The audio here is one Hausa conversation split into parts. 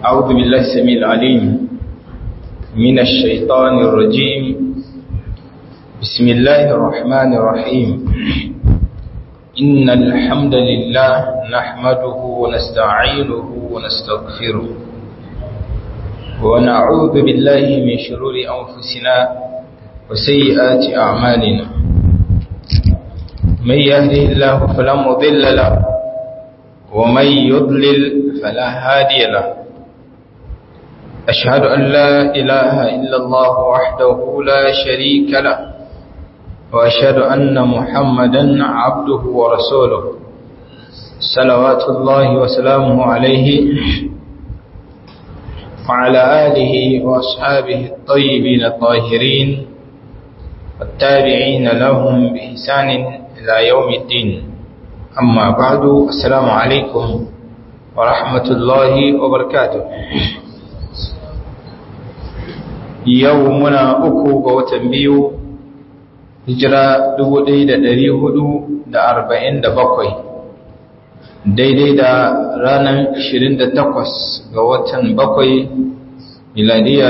أعوذ بالله السميع العليم من الشيطان الرجيم بسم الله الرحمن الرحيم إن الحمد لله نحمده ونستعينه ونستغفره ونعوذ بالله من شرور أنفسنا وسيئات أعمالنا من يهده الله فلا مضل له ومن يضلل فلا هادي له أشهد أن لا إله إلا الله وحده لا شريك له وأشهد أن محمدا عبده ورسوله صلوات الله وسلامه عليه وعلى آله وأصحابه الطيبين الطاهرين والتابعين لهم بإحسان إلى يوم الدين أما بعد السلام عليكم ورحمة الله وبركاته يومنا أكو وتنبيو hijira 1447 daidai da ranar 28 ga watan 7 miladiya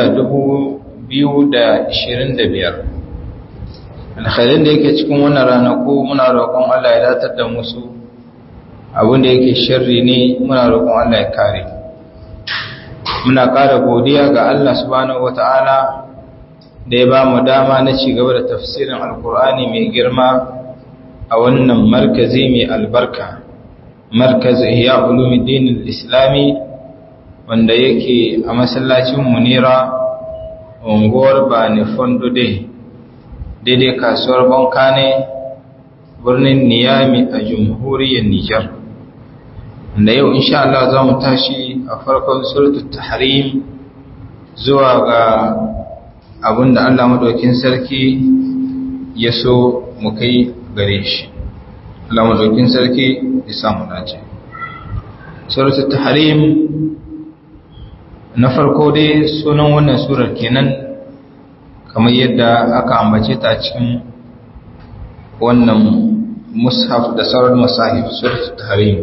2025 alkhairin da yake cikin wannan ranaku muna roƙon Allah ya datar da musu abinda yake shirri ne muna roƙon Allah ya kare muna ƙara godiya ga Allah subhanahu wata'ala da ya ba mu dama na ci gaba da tafsirin alkur'ani mai girma a wannan markazi mai albarka markaz ihya ulumuddin islami wanda yake a masallacin munira unguwar bani fondo dai daidai kasuwar bankane birnin niyami a jamhuriyar nijar da yau insha Allah za mu tashi a farkon suratul tahrim zuwa ga abinda Allah madaukin sarki ya so mu kai gare shi Allah madaukin sarki ya samu dace suratul tahrim na farko dai sunan wannan surar kenan kamar yadda aka ambace ta cikin wannan mushaf da sauran masahif suratul tahrim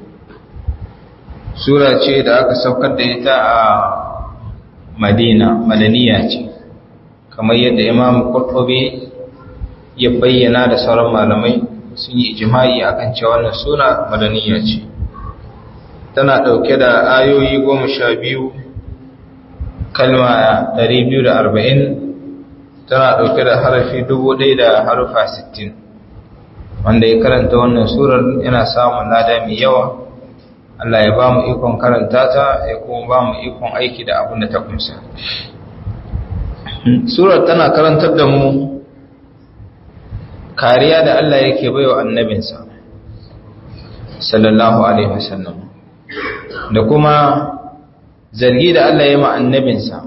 sura ce da aka saukar da ita a Madina madaniya ce kamar yadda imam Qurtubi ya bayyana da sauran malamai sun yi ijma'i akan cewa wannan suna madaniya ce tana dauke da ayoyi goma sha biyu kalma ɗari biyu da arba'in tana dauke da harafi dubu ɗaya da harufa sittin wanda ya karanta wannan surar yana samun lada mai yawa Allah ya ba mu ikon karanta ta ya kuma ba mu ikon aiki da abin da ta kunsa surar tana karantar da mu kariya da Allah yake baiwa annabinsa sallallahu alaihi wasallam da kuma zargi da Allah ya ma annabinsa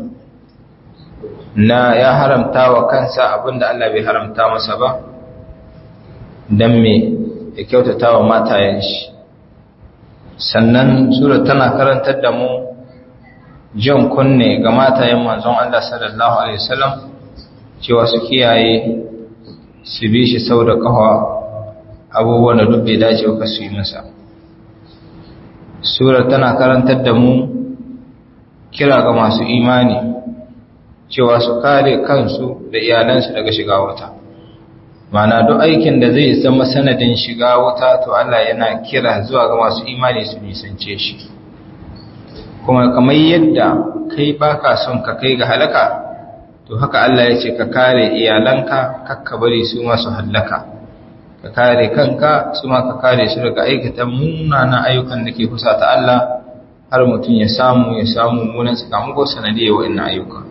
na ya haramta wa kansa abinda Allah bai haramta masa ba dan me ya kyautata wa matayen shi sannan surar tana karantar da mu jan kunne ga matayen manzon Allah sallallahu alaihi wasallam cewa su kiyaye su bi shi sau da kafa abubuwan da duk bai dace ba su yi masa surar tana karantar da mu kira ga masu imani cewa su kare kansu da iyalansu daga shiga wuta mana duk aikin da zai zama sanadin shiga wuta to Allah yana kira zuwa ga masu imani su nisance shi kuma kamar yadda kai baka son ka kai ga halaka to haka Allah ya ce ka kare iyalanka kakka bari su masu hallaka ka kare kanka su ma ka kare su daga aikata munanan ayyukan da ke kusa ta Allah har mutum ya samu ya samu munan sakamako sanadiyar wa'annan ayyuka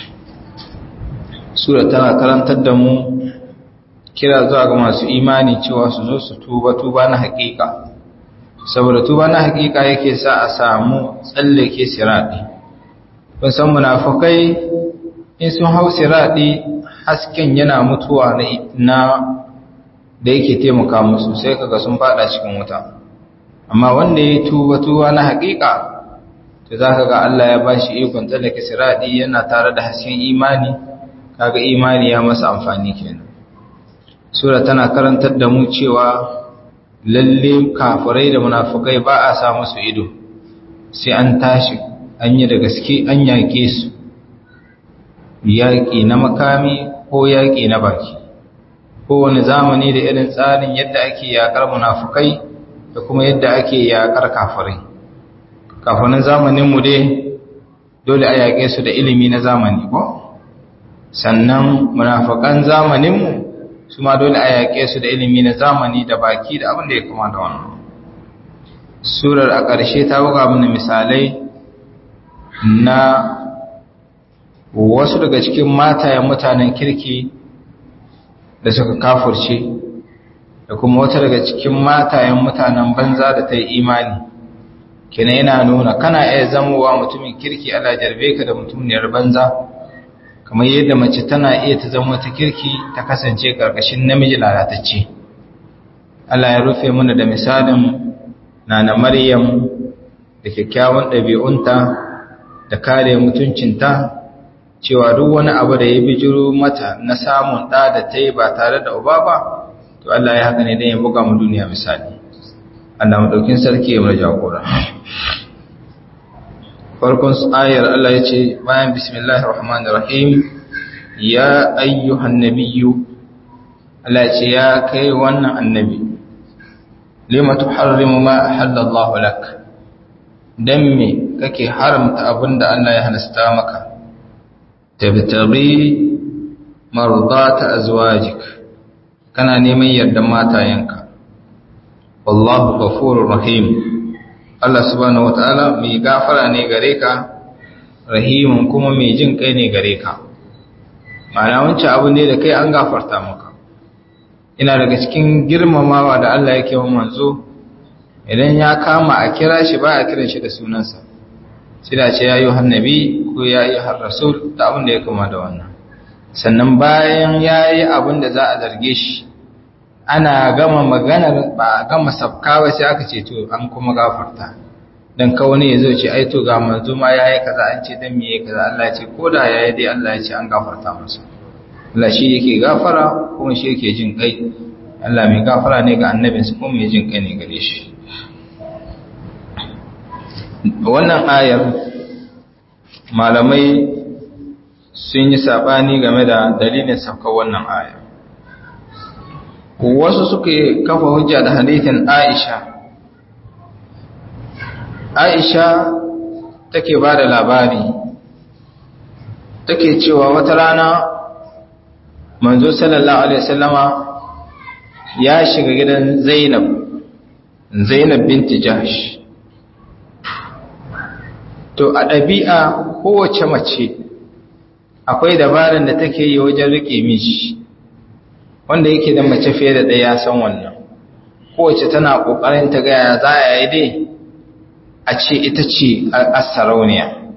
sura tana karantar da mu kira zuwa ga masu imani cewa su zo su tuba tuba na haƙiƙa saboda tuba na haƙiƙa yake sa a samu tsallake siraɗi kun san munafukai in sun hau siraɗi hasken yana mutuwa na da yake taimaka musu sai kaga sun fada cikin wuta amma wanda ya tuba tuba na haƙiƙa to za ka ga Allah ya bashi ikon tsallake siraɗi yana tare da hasken imani kaga imani ya masa amfani kenan sura tana karantar da mu cewa lalle kafirai da munafukai ba a sa musu ido sai an tashi an yi da gaske an yaƙe su yaƙi na makami ko yaƙi na baki kowane zamani da irin tsarin yadda ake yaƙar munafukai da kuma yadda ake yaƙar kafirai kafirin zamaninmu dai dole a yaƙe su da ilimi na zamani ko sannan munafukan zamaninmu su ma dole a yaƙe su da ilimi na zamani da baki da abin da ya kama da wannan surar a ƙarshe ta buga mana misalai na wasu daga cikin matayen mutanen kirki da suka kafurce da kuma wata daga cikin matayen mutanen banza da ta yi imani kina yana nuna kana iya zamowa mutumin kirki ala jarbe ka da mutumiyar banza kamar yadda mace tana iya ta zama ta kirki ta kasance ƙarƙashin namiji lalatacce Allah ya rufe mana da misalin nana Maryam da kyakkyawan ɗabi'unta da kare mutuncinta cewa duk wani abu da ya bijiro mata na samun ɗa da ta yi ba tare da uba ba to Allah ya haka ne don ya buga mu duniya misali Allah maɗaukin sarki ya mara jagora farkon ayar Allah ya ce bayan bismillahir rahmanir rahim ya ayyuhan nabiyyu Allah ya ce ya kai wannan annabi lima tuharrimu ma ahalla Allah lak dan me kake haramta abinda Allah ya halasta maka tabtaghi mardata azwajik kana neman yardan matayenka wallahu ghafurur rahim Allah subhanahu wataala mai gafara ne gare ka rahimun kuma mai jin kai ne gare ka ma'ana wancan abu ne da kai an gafarta maka ina daga cikin girmamawa da Allah yake wa manzo idan ya kama a kira shi ba a kiran shi da sunansa sai da ce ya yi hannabi ko ya yi rasul da abin da ya kama da wannan sannan bayan ya yi abin da za a zarge shi ana gama maganar ba a gama sabkawa sai aka ce to an kuma gafarta dan ka wani ya zo ce ai to ga manzo ma yayi kaza an ce dan me yayi kaza Allah ya ce ko da yayi dai Allah ya ce an gafarta masa Allah shi yake gafara kuma shi yake jin kai Allah mai gafara ne ga annabinsa kuma mai jin kai ne gare shi wannan ayar malamai sun yi sabani game da dalilin saukar wannan ayar wasu suke kafa hujja da hadithin Aisha Aisha take ba da labari take cewa wata rana manzo sallallahu alaihi wasallama ya shiga gidan Zainab Zainab binti Jahsh to a ɗabi'a kowace mace akwai dabaran da take yi wajen rike mishi wanda yake da mace fiye da ɗaya san wannan kowace tana ƙoƙarin ta gaya za a yi dai a ce ita ce a sarauniya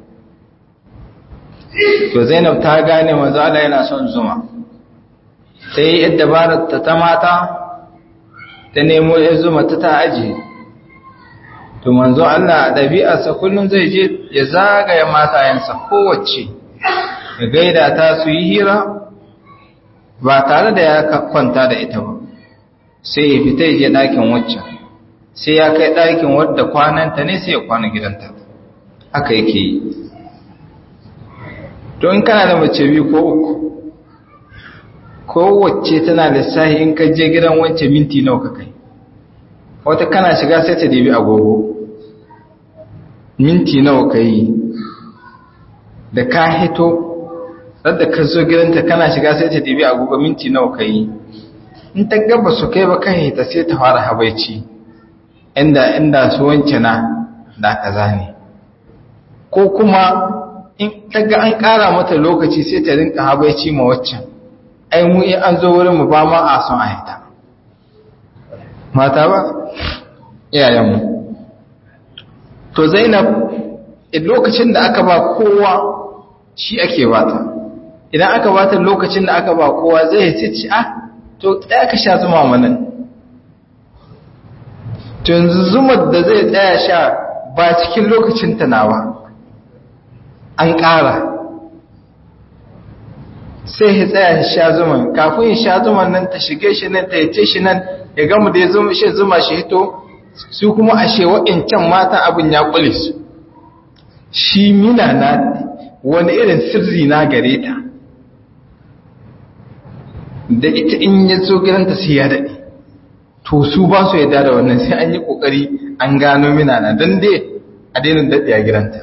to zainab ta gane manzo Allah yana son zuma sai yadda dabarar ta ta mata ta nemo ya zuma ta ta aji to manzo Allah a ɗabi'arsa kullum zai je ya zagaya matayensa kowace ya gaida ta su yi hira ba tare da ya kwanta da ita ba sai ya fita ya je ɗakin waccan sai ya kai ɗakin wadda kwananta ne sai ya kwana gidanta haka yake yi to in kana da mace biyu ko uku kowace tana lissahi in ka je gidan wance minti nawa ka kai wata kana shiga sai ta dibi agogo minti nawa ka yi da ka hito da ka zo gidanta kana shiga sai ta dibi agogo minti nawa ka yi in ta gaba su kai ba kan hita sai ta fara habaici inda inda su wance na da kaza ne ko kuma in ta ga an ƙara mata lokaci sai ta rinka habaici ma waccan ai mu in an zo wurin mu ba ma a son a hita mata ba iyayenmu to zainab lokacin da aka ba kowa shi ake bata idan aka bata lokacin da aka ba kowa zai ci ah to tsaya ka sha zuma manan to yanzu zumar da zai tsaya sha ba cikin lokacin ta nawa an ƙara sai ya tsaya sha zuman kafin ya sha zuman nan ta shige shi nan ta yace shi nan ya gama da ya zuma shi zuma shi hito su kuma ashe wa'incan mata abin ya kule su shi mina na wani irin sirri na gare ta da ita in ya zo gidanta sai ya daɗe to su ba su yadda da wannan sai an yi ƙoƙari an gano mina na don dai a dainin daɗe a gidanta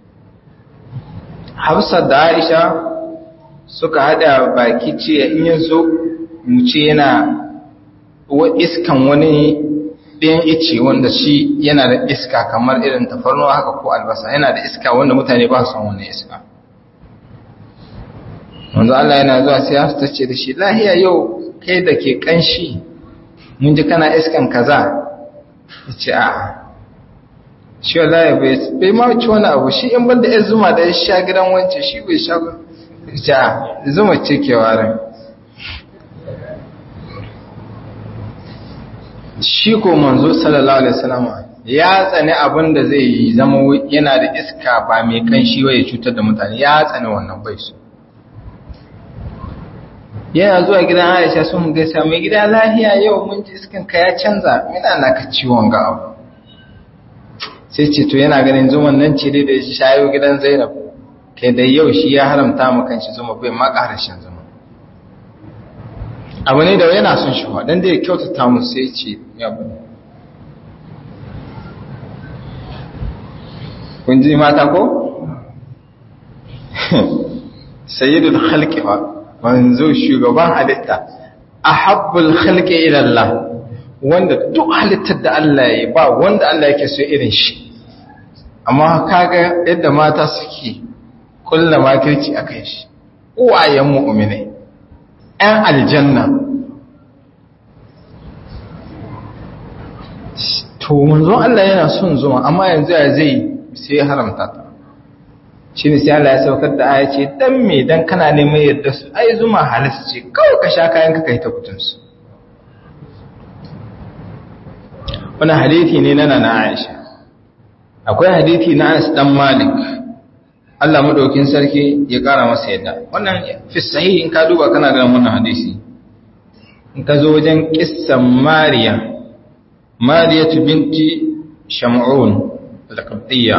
hafsa da aisha suka haɗa baki ce in ya zo mu ce yana iskan wani ɗayan ice wanda shi yana da iska kamar irin tafarnuwa haka ko albasa yana da iska wanda mutane ba su wani iska wanzu Allah yana zuwa sai hafsa ta ce da shi lahiya yau kai da ke kanshi mun ji kana iskan kaza ya ce a shi wallahi bai ma ci wani abu shi in banda ya zuma da ya sha gidan wance shi bai sha ba ya ce a zuma ce ke warin shi ko manzo sallallahu alaihi wasallam ya tsani abin da zai yi zama yana da iska ba mai kanshi ba ya cutar da mutane ya tsani wannan bai su yana zuwa gidan Aisha sun gaisa mai gida lahiya yau mun ji iskan ka ya canza mina na ka ciwon ga abu sai ce to yana ganin zuman nan ce dai da shi shayo gidan Zainab kai da yau shi ya haramta mu kanshi zuma bai ma ƙarashin zuma abu ne da yana son shi dan da ya kyautata mu sai ce ya bane kun ji mata ko sayyidul khalqi fa manzo shugaban halitta ahabbul khalqi ila Allah wanda duk halittar da Allah ya yi ba wanda Allah yake so irin shi amma kaga yadda mata suke kulla makirci akan shi uwayen mu'minai ‘yan aljanna to manzon Allah yana son zuma amma yanzu ya zai sai ya haramta ta shi ne sai Allah ya saukar da aya ce dan me dan kana neman yadda su ai zuma halis ce kawai ka sha kayan ka kai ta kutunsu wani hadithi ne na nana Aisha akwai hadithi na Anas dan Malik Allah madaukin sarki ya kara masa yadda wannan fi sahih in ka duba kana ganin wannan hadisi in ka zo wajen kissan Mariya Mariya binti Sham'un al-Qibtiyya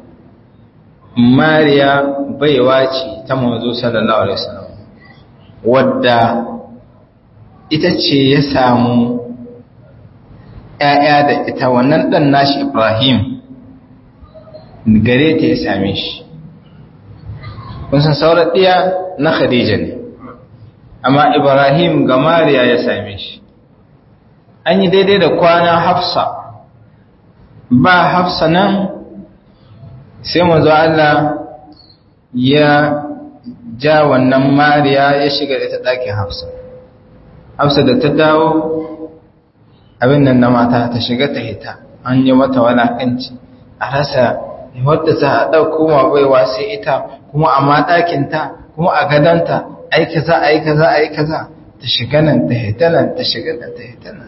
Mariya baiwa ce ta manzo sallallahu alaihi wasallam wadda ita ce ya samu ‘ya'ya da ita wannan ɗan nashi Ibrahim gare ta ya same shi. Kun san sauran ɗiya na Khadija ne, amma Ibrahim ga Mariya ya same shi. An yi daidai da kwana Hafsa, ba Hafsa nan sai mazu Allah ya ja wannan Mariya ya shiga da ta ɗakin Hafsa. Hafsa da ta dawo abin nan na mata ta shiga ta hita an yi mata walakanci a rasa wadda ta ɗauko ma baiwa sai ita kuma a matakinta kuma a gadanta aika za aika za aika za ta shiga nan ta hita nan ta shiga nan ta hita nan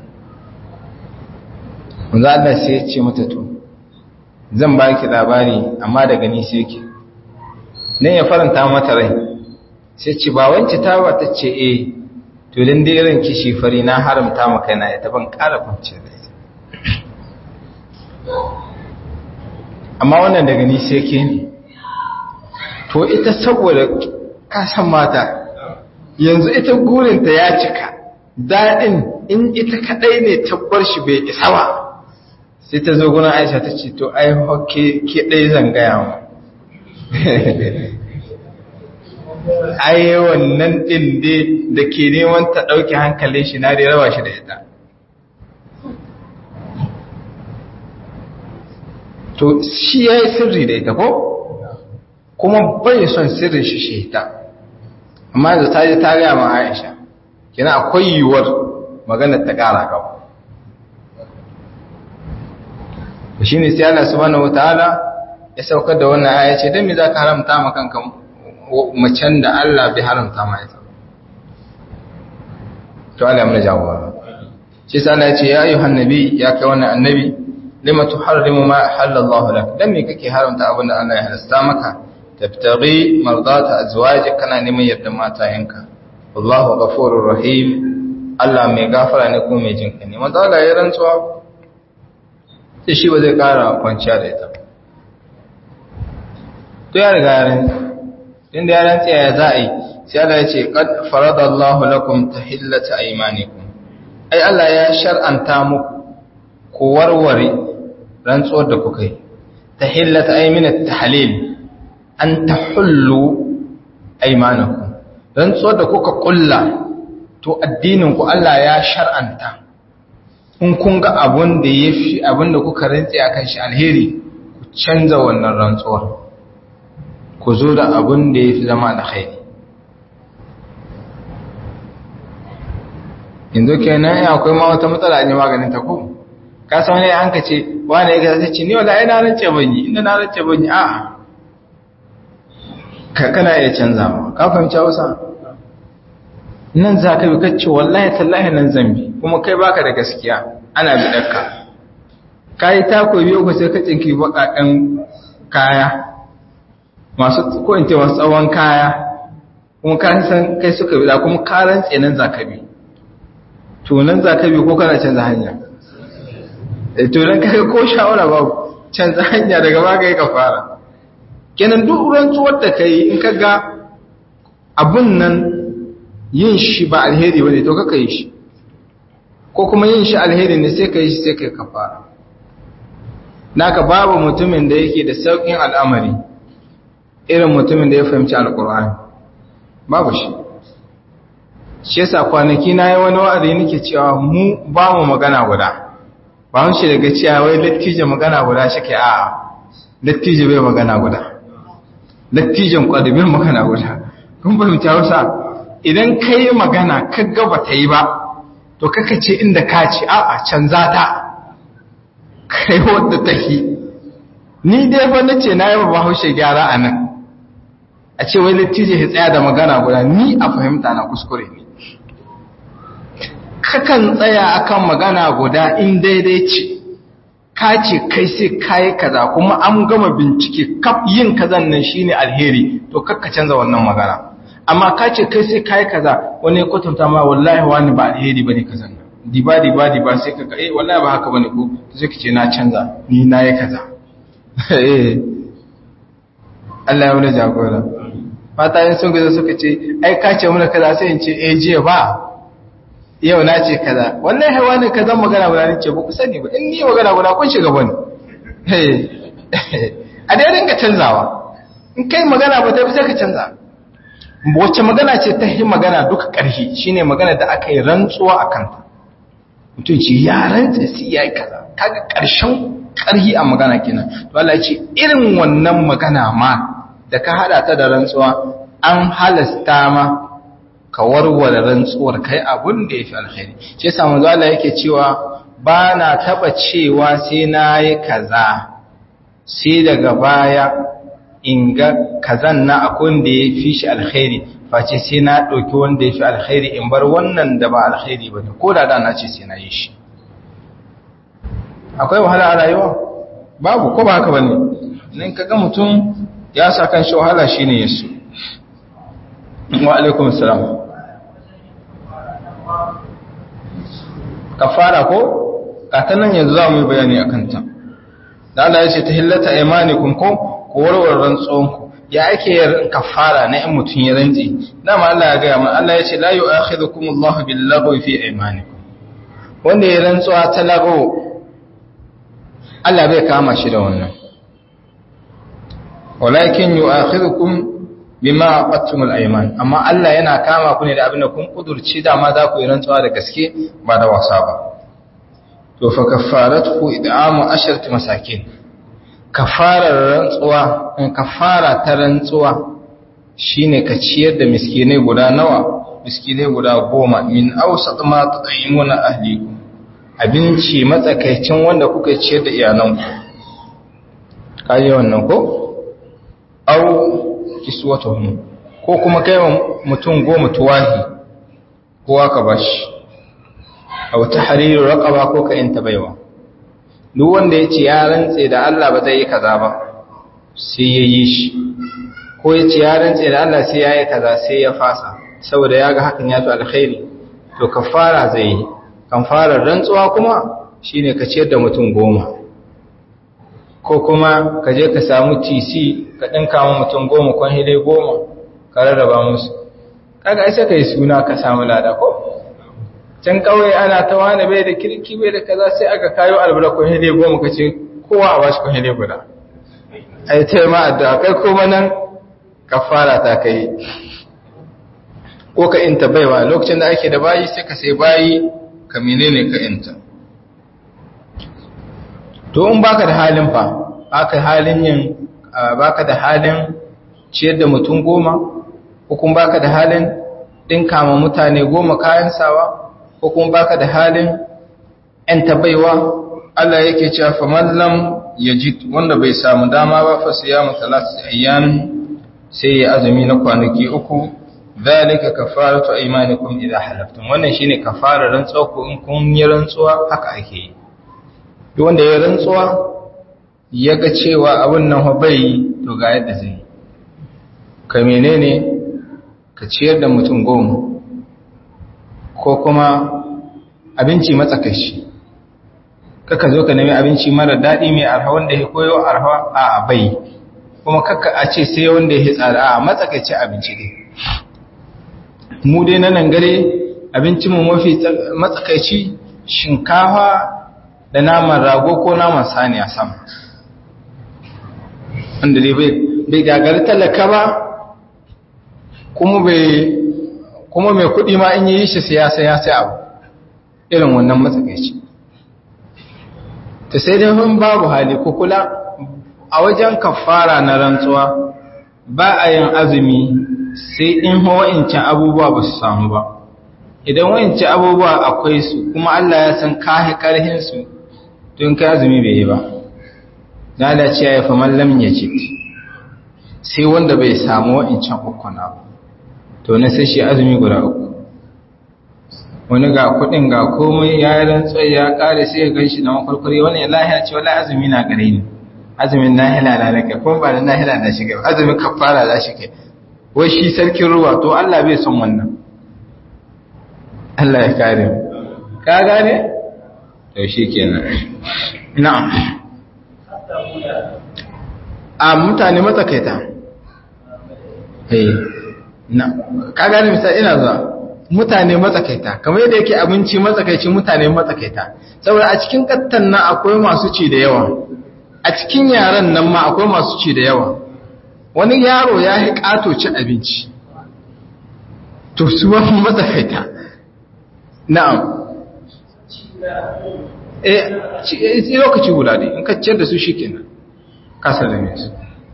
za Allah sai ya ce mata to zan ba ki labari amma daga ni sai ki nan ya faranta mata rai sai ce ba wance ta ba ta ce eh to dan dai irin kishi fari na haramta maka na ita ban ƙara kwance da ita amma wannan daga ni sai ke ne to ita saboda kasan mata yanzu ita gurinta ya cika daɗin in ita kaɗai ne tabbar shi bai isa ba sai ta zo gunan aisha ta ce to ai hokke ke ɗai zangaya mu ai wannan ɗin dai da ke neman ta ɗauki hankalin shi na dai rawa shi da ita to shi ya yi sirri da ita ko kuma bai son sirrin shi shi ita amma da ta ji ta gaya ma aisha kina akwai yiwuwar maganar ta ƙara gaba shi ne sai Allah subhanahu wataala ya saukar da wannan aya ce dan me zaka haramta ma kanka macen da Allah bai haramta ma ita to Allah ya jawaba shi sai Allah ya ce ya ayyuhan nabi ya kai wannan annabi lima tuharrimu ma halallahu lak dan me kake haramta abin da Allah ya halasta maka tabtaghi mardata azwajik kana neman yadda matayenka wallahu ghafurur rahim Allah mai gafara ne ko mai jinka ne manzo Allah ya rantsuwa sai shi ba zai kara kwanciya da ita to ya riga ya rantsi inda ya rantsi ya za a yi sai Allah ya ce qad faradallahu lakum tahillata aymanikum ai Allah ya shar'anta muku ku warware rantsuwar da kuka yi tahillata ayminat tahlil an tahullu aymanakum rantsuwar da kuka kulla to addinin ku Allah ya shar'anta in kun ga abun da yafi abun da kuka rantsi akan shi alheri ku canza wannan rantsuwar ku zo da abun da yafi zama alkhairi yanzu kenan ya akwai ma wata matsala ne maganin ta ko ka san wani an ka ce wani ya gaza ce ni wala ina rance ban yi inda na rance ban yi a'a ka kana iya canza ma ka fahimci Hausa nan za ka bi kacce wallahi tallahi nan zambi kuma kai baka da gaskiya ana bi dakka kai ta ko biyo ko sai ka tsinki bakakan kaya masu ko in ce wasu tsawon kaya kuma ka san kai suka bi da kuma ka rantse nan za ka bi to nan za ka bi ko kana canza hanya to nan kai ko shawara babu canza hanya daga ba kai ka fara kenan duk rantsuwar da kai in ka ga abun nan yin shi ba alheri bane to kaka yi shi ko kuma yin shi alheri ne sai ka yi shi sai kai ka fara naka babu mutumin da yake da saukin al'amari irin mutumin da ya fahimci alkur'ani babu shi shi yasa kwanaki na yi wani wa'azi nake cewa mu ba mu magana guda ba mu shi daga cewa wai lattijo magana guda shi ke a'a lattijo bai magana guda lattijon kwadu bai magana guda kun fahimci hausa idan ka yi magana ka gaba ta yi ba to kaka ce inda ka ce a'a canza ta kai wadda ta yi ni dai fa na ce na yi ba haushe gyara a nan a ce wai lattijo ya tsaya da magana guda ni a fahimta na kuskure ne kakan tsaya akan magana guda in daidai ce ka ce kai sai kayi kaza kuma an gama bincike kaf yin kazan nan shine alheri to kakka canza wannan magana amma ka ce kai sai kayi kaza wani ya kwatanta ma wallahi wani ba alheri bane kazan nan diba diba diba sai ka eh wallahi ba haka bane ko sai ka ce na canza ni na yi kaza eh Allah ya wani jagora mata yin sun gaza suka ce ai ka ce mana kaza sai in ce eh jiya ba yau na ce kaza wannan haiwa ne kaza magana guda ne ce ba ku sani ba in ni magana guda kun shiga bane a dai ringa canzawa in kai magana ba ta fi sai ka canza wacce magana ce ta yi magana duka ƙarfi shine magana da aka yi rantsuwa a kanta mutum ce ya rantsa sai ya yi kaza kaga ƙarshen ƙarfi a magana kenan to Allah ya ce irin wannan magana ma da ka hada ta da rantsuwa an halasta ma ka warware rantsuwar kai abun da ya fi alkhairi ce samun zuwa yake cewa ba na taba cewa sai na yi kaza sai daga baya in ga kazan na akun da ya fi shi alkhairi face sai na ɗauki wanda ya fi alkhairi in bar wannan da ba alkhairi ba ne ko da da na ce sai na yi shi akwai wahala a rayuwa babu ko ba haka ba ne nan ka ga mutum ya sa kan shi wahala shi ne yasu wa alaikum salam kafara ko katanan yanzu za mu yi bayani a kanta da Allah ya ce ta hillata imanikum ko ko warware rantsuwanku ya ake yin kafara na in mutum ya rantsi dama Allah ya gaya mana Allah ya ce la yu'akhidhukum Allahu bil lagwi fi imanikum wanda ya rantsuwa ta lago Allah bai kama shi da wannan walakin yu'akhidhukum bima aqattumul ayman amma Allah yana kama ku ne da abin da kun kudurci dama za ku yi rantsuwa da gaske ba da wasa ba to fa kaffaratu id'amu asharati masakin kafarar rantsuwa in kafara ta rantsuwa shine ka ciyar da miskinai guda nawa miskinai guda goma min awsat ma tut'imuna ahlikum abinci matsakaicin wanda kuka ciyar da iyalanku kaje wannan ko au kiswatuhum ko kuma kai wa mutum goma tuwahi kowa ka bashi aw tahriru raqaba ko ka inta baiwa duk wanda yace ya rantse da Allah ba zai yi kaza ba sai ya yi shi ko yace ya rantse da Allah sai ya yi kaza sai ya fasa saboda ya ga hakan ya fi alkhairi to kafara zai yi kafarar rantsuwa kuma shine ka ciyar da mutum goma ko kuma ka je ka samu tc ka ɗinka ma mutum goma kwan hile goma ka rarraba musu kaga ai sai ka yi suna ka samu lada ko can kawai ana ta wani bai da kirki bai da kaza sai aka kayo albara kwan hile goma ka ce kowa a bashi kwan hile guda ai ta ma addu'a kai kuma nan kafara ta kai ko ka inta baiwa lokacin da ake da bayi sai ka sai bayi ka menene ka inta to in baka da halin fa baka halin yin baka da halin ciyar da mutum goma ko kuma baka da halin dinka ma mutane goma kayan sawa ko kuma baka da halin yan tabaiwa Allah yake cewa faman lam yajid wanda bai samu dama ba fa siyamu thalathati ayyam sai ya azumi na kwanaki uku zalika kafaratu aymanikum idha halaftum wannan shine kafarar rantsuwa ko in kun yi rantsuwa haka ake yi duk wanda ya rantsuwa ya ga cewa abin nan fa bai to ga yadda zai ka menene ka ciyar da mutum goma ko kuma abinci matsakaici kaka zo ka nemi abinci mara daɗi mai arha wanda ya koyo arha a bai kuma kaka a ce sai wanda ya tsada a matsakaici abinci ne mu dai na nan gare abincinmu mafi matsakaici shinkafa da naman rago ko naman saniya sama wanda dai bai gagari talaka ba kuma bai kuma mai kudi ma in yi shi siyasa ya sai abu irin wannan matsakaici ta sai dai hun babu hali ko kula a wajen kafara na rantsuwa ba a yin azumi sai in wa'incan abubuwa ba su samu ba idan wa'incan abubuwa akwai su kuma Allah ya san kahi karhinsu tun kai azumi bai yi ba na da ce ya fi mallam ya ce sai wanda bai samu wa'incan ukuna ba to na sai shi azumi guda uku wani ga kudin ga komai ya yi rantsuwa ya kare sai ya gan shi na makwarkwari wani ya lahiya ce wani azumi na gare ni azumin nahila na nake kuma ba da nahila na shiga azumin kafara za shi kai wai shi sarkin ruwa to Allah bai son wannan Allah ya kare mu ka gane to shi kenan na'am a mutane matsakaita eh na ka gane misali ina zuwa mutane matsakaita kamar yadda yake abinci matsakaici mutane matsakaita saboda a cikin kattan nan akwai masu ci da yawa a cikin yaran nan ma akwai masu ci da yawa wani yaro ya yi ƙato ci abinci to su wani matsakaita na'am eh lokaci guda dai in ka ciyar da su shi kenan kasar da su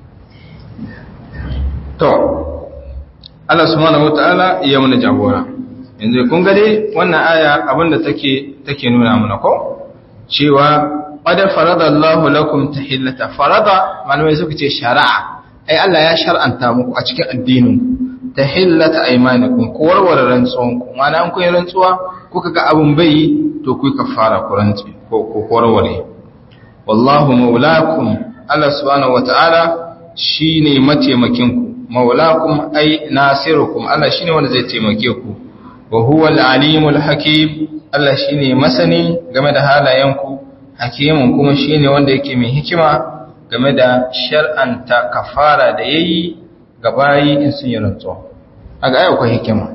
to Allah subhanahu wataala ya mana jagora yanzu kun ga dai wannan aya abinda take take nuna mana ko cewa qad farada Allahu lakum tahillata farada malamai suka ce shari'a ai Allah ya shar'anta muku a cikin addinin tahillata aymanikum ko warware rantsuwan ku mana an kun rantsuwa kuka ga abun bai to ku kafara ku rantsi ko ko warware wallahu maulakum Allah subhanahu wataala shine mataimakin ku maulakum ai nasirukum Allah shine wanda zai taimake ku wa huwa al-alimul hakim Allah shine masani game da halayenku hakimin kuma shine wanda yake mai hikima game da shar'anta kafara da yayi ga bayi in sun yi rantsuwa aga ai akwai hikima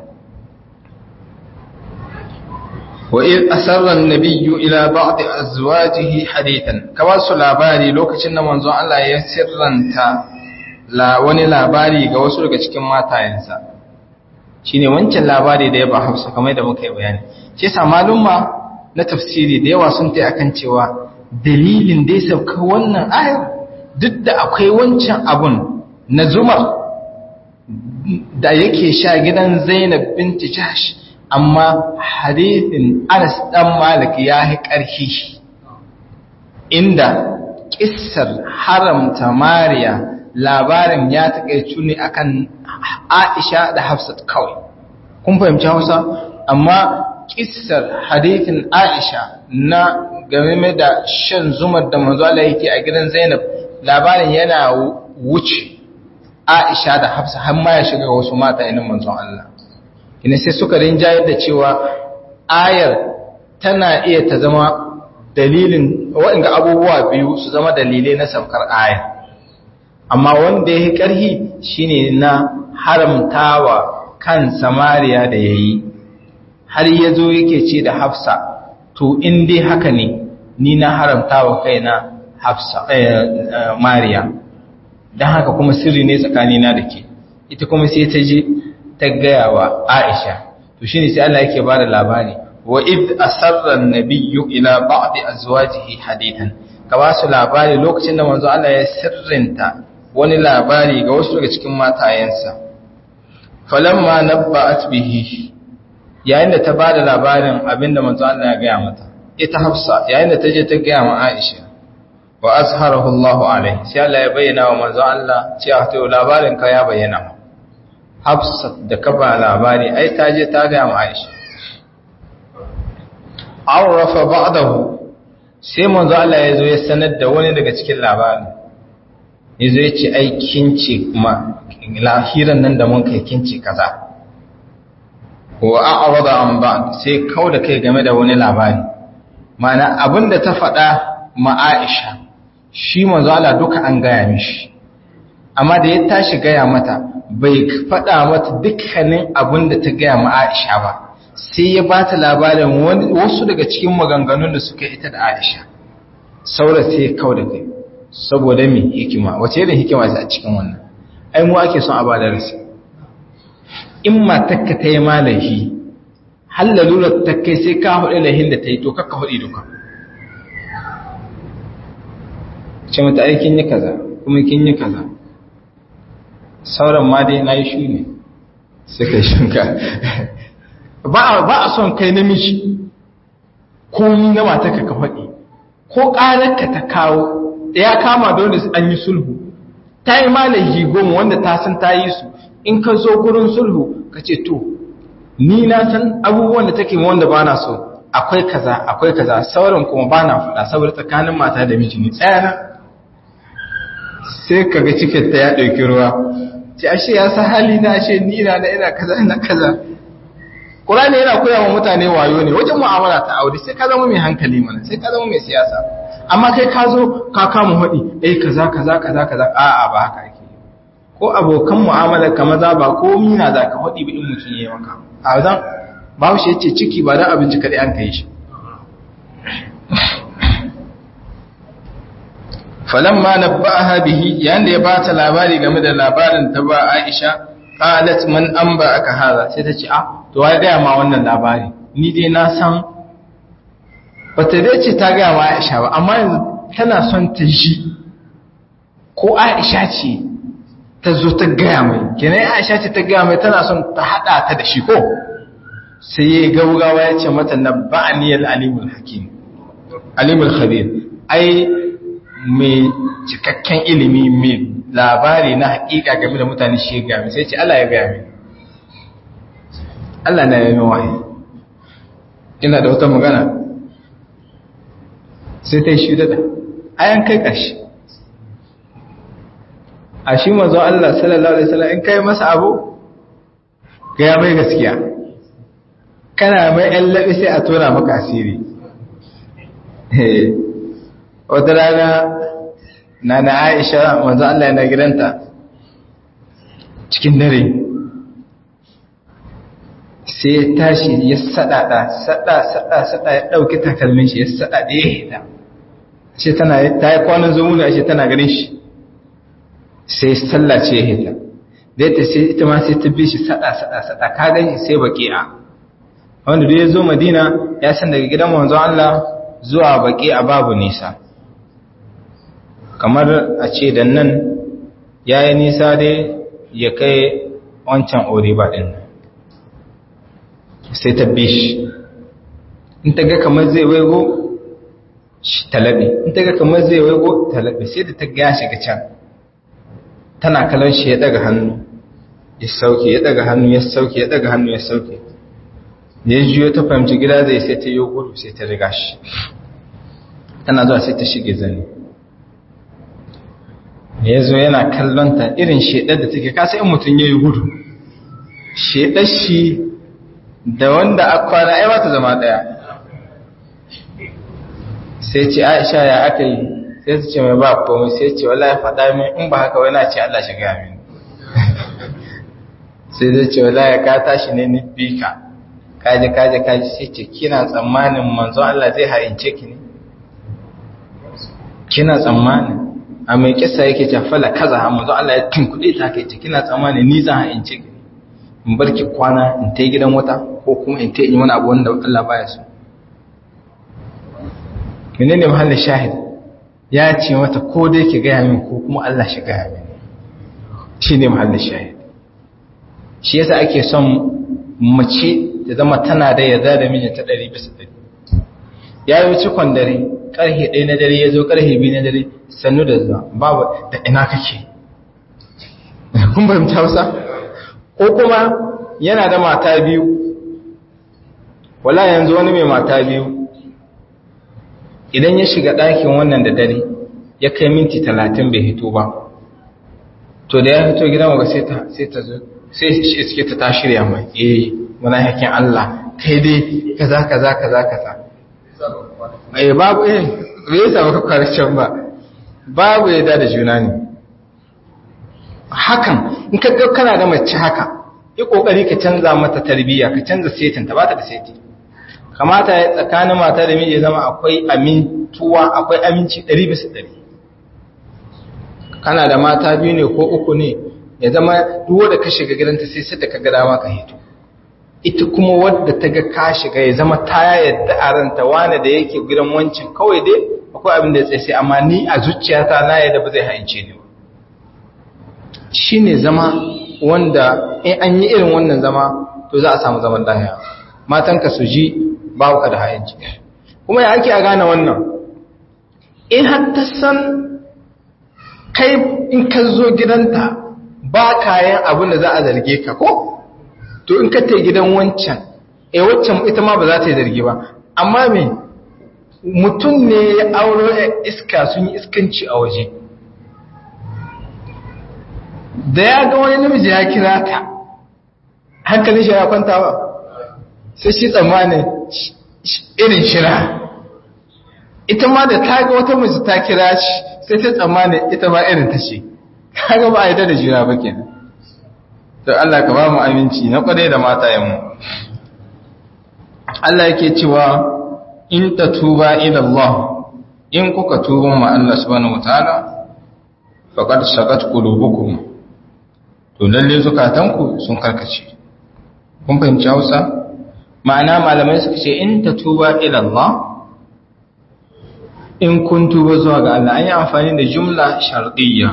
wa id asarra an-nabiyyu ila ba'd azwajihi hadithan kawai su labari lokacin da manzon Allah ya sirranta la wani labari ga wasu daga cikin matayensa shine wancan labari da ya ba Hafsa kamar da muka yi bayani shi yasa malumma na tafsiri da yawa sun tai akan cewa dalilin da ya sauka wannan ayar duk da akwai wancan abun na zumar da yake sha gidan Zainab binti Jahsh amma hadithin Anas dan Malik ya yi ƙarfi inda kissar haramta Mariya labarin ya taƙaicu ne akan Aisha da Hafsat kawai kun fahimci Hausa amma kissar hadithin Aisha na game da shan zumar da manzo Allah yake a gidan Zainab labarin yana wuce Aisha da Hafsa har ma ya shiga wasu mata inin manzon Allah ina sai suka rinjayar da cewa ayar tana iya ta zama dalilin waɗanda abubuwa biyu su zama dalilai na saukar aya amma wanda ya yi ƙarhi shine na haramtawa kan samariya da ya yi har ya zo yake ce da hafsa to in dai haka ne ni na haramtawa kaina hafsa mariya don haka kuma sirri ne tsakanina da ke ita kuma sai ta je ta gaya wa aisha to shine sai Allah yake bada labari wa id asarra an-nabiyyu ila ba'di azwajihi hadithan ka ba su labari lokacin da manzo Allah ya sirrinta wani labari ga wasu daga cikin matayensa falamma nabba'at bihi yayin da ta bada labarin abinda manzo Allah ya gaya mata ita Hafsa yayin da ta je ta gaya ma Aisha wa azharahu Allahu alaihi sai Allah ya bayyana wa manzo Allah cewa to labarin ka ya bayyana Hafsat da ka ba labari ai ta je ta ga Aisha Arafa ba'dahu sai manzo Allah ya zo ya sanar da wani daga cikin labarin yazo ya ce ai kinci kuma lahiran nan da mun kai kinci kaza wa a'rada an ba'd sai kauda kai game da wani labari mana abinda ta faɗa ma Aisha shi manzo Allah duka an gaya mishi amma da ya tashi gaya mata bai faɗa mata dukkanin abin da ta gaya ma Aisha ba sai ya ba ta labarin wasu daga cikin maganganun da suka ita da Aisha saura sai ya kau da kai saboda me hikima wace irin hikima ce a cikin wannan ai mu ake son a ba da rasi in matakka ta yi malahi har lalurar ta kai sai ka hudu lahin da ta yi to kakka hudu duka ce mata aikin yi kaza kuma kin yi kaza sauran ma dai na yi shu ne sai kai shinka ba a son kai namiji ko yi na mata ka faɗi ko ƙararka ta kawo da ya kama da wanda an yi sulhu ta yi malayi goma wanda ta san ta yi su in ka zo gurin sulhu ka ce to ni na san abubuwan da take wanda ba na so akwai kaza akwai kaza sauran kuma ba na faɗa saboda tsakanin mata da miji ne tsayana sai ka ga cikin ta ya ɗauki ruwa ce ashe ya sa hali na ashe ni na na ina kaza ina kaza Qur'ani yana koya wa mutane wayo ne wajen mu'amala ta aure sai ka zama mai hankali mana sai ka zama mai siyasa amma kai ka zo ka kama hudi eh kaza kaza kaza kaza a'a ba haka ake ko abokan mu'amala ka maza ba ko mina za ka hudi bi in mutun yayi maka a zan bawo shi yace ciki ba dan abinci kadai an kai shi falamma nabba'aha bihi yanda ya bata labari game da labarin ta ba Aisha qalat man amba aka hada sai ta ce ah to wai ga ma wannan labari ni dai na san bata dai ce ta ga ma Aisha ba amma yanzu tana son ta ji ko Aisha ce ta zo ta ga mai kenan Aisha ce ta ga mai tana son ta hada ta da shi ko sai ya gaugawa ya ce mata nabba'ani al-alimul hakim alimul khabir ai mai cikakken ilimi mai labari na hakika game da mutane shi ya gami sai ce Allah ya gami Allah na yi wahayi ina da wata magana sai ta yi shi dada ayan kai ƙarshe a shi mazo Allah sallallahu Alaihi wasallam in kai masa abu gaya mai gaskiya kana mai ‘yan laɓi sai a tura maka asiri wata rana na na aisha wanzu Allah yana gidanta cikin dare sai ya tashi ya sadada sada sada sada ya dauki takalmin shi ya sadada ya hita shi tana ta yi kwanan zo muna shi tana ganin shi sai sallace ya hita da yadda sai ita ma sai ta bi shi sada sada sada ka gani sai baki'a wanda duk ya zo madina ya san daga gidan wanzu Allah zuwa baki'a babu nisa kamar a ce da nan ya yi nisa dai ya kai wancan oriba ɗin sai ta bi shi in ta ga kamar zai waigo talabe in ta ga kamar zai waigo talabe sai da ta ga shiga can tana kalan shi ya daga hannu ya sauke ya daga hannu ya sauke ya daga hannu ya sauke ya juyo ta fahimci gida zai sai ta yi gudu sai ta riga shi tana zuwa sai ta shige zane ya zo yana kallonta irin shedar da take kasa in mutum ya yi gudu shedar shi da wanda a kwana ai ta zama daya sai ce aisha ya aka yi sai su ce mai ba komai sai ce wallahi faɗa min in ba haka wani ce Allah shiga min sai zai ce wallahi ka tashi ne ni bika kaje kaje kaje sai ce kina tsammanin manzo Allah zai haince ki ne kina tsammanin a mai kissa yake ce fala kaza manzo Allah ya tunkuɗe ta kai ce kina tsammanin ni zan haince ki in bar ki kwana in ta gidan wata ko kuma in ta yi wani abu wanda Allah baya so menene mahallin shahid ya ce mata ko dai ki gaya min ko kuma Allah shi gaya min shi ne mahallin shahid shi yasa ake son mace ta zama tana da yarda da mijinta ɗari bisa ɗari ya yi cikon dare ƙarfe ɗaya na dare ya zo ƙarfe biyu na dare sannu da zuwa babu da ina kake kun fahimta hausa ko kuma yana da mata biyu wala yanzu wani mai mata biyu idan ya shiga ɗakin wannan da dare ya kai minti talatin bai hito ba to da ya fito gidan waga sai ta sai ta zo sai shi iske ta ta shirya mai eh muna hakin Allah kai dai kaza kaza kaza kaza eh babu eh bai yasa baka kwarcen ba babu yadda da juna ne hakan in ka ga kana da mace haka yi kokari ka canza mata tarbiyya ka canza setin ta bata da seti kamata ya tsakanin mata da miji zama akwai amintuwa akwai aminci 100 bisa 100 kana da mata biyu ne ko uku ne ya zama duk wanda ka shiga gidanta sai sai da ka ga dama ka hito ita kuma wadda ta ga ka shiga ya zama ta yadda a ranta wani da yake gidan wancin kawai dai akwai abin da ya tsaye amma ni a zuciyata na yadda ba zai haince ni ba shine zama wanda in an yi irin wannan zama to za a samu zaman lahiya matanka su ji babu ka da hayanci kuma ya ake a gane wannan in har ta san kai in ka zo gidanta ba kayan abin da za a zarge ka ko to in ka tai gidan wancan eh waccan ita ma ba za ta yi zargi ba amma me mutum ne ya auro iska sun yi iskanci a waje da ya ga wani namiji ya kira ta hankalin shi ya kwanta ba sai shi tsammanin irin shira ita ma da ta ga wata mace ta kira shi sai ta tsammanin ita ma irin ta ce kaga ba a yi da jira ba kenan to Allah ka ba mu aminci na kware da matayenmu Allah yake cewa in ta tuba ila Allah in kuka tuba ma Allah subhanahu wataala faqad sagat qulubukum to lalle zukatanku sun karkace kun fahimci Hausa ma'ana malamai suka ce in ta tuba ila Allah in kun tuba zuwa ga Allah an yi amfani da jumla shar'iyya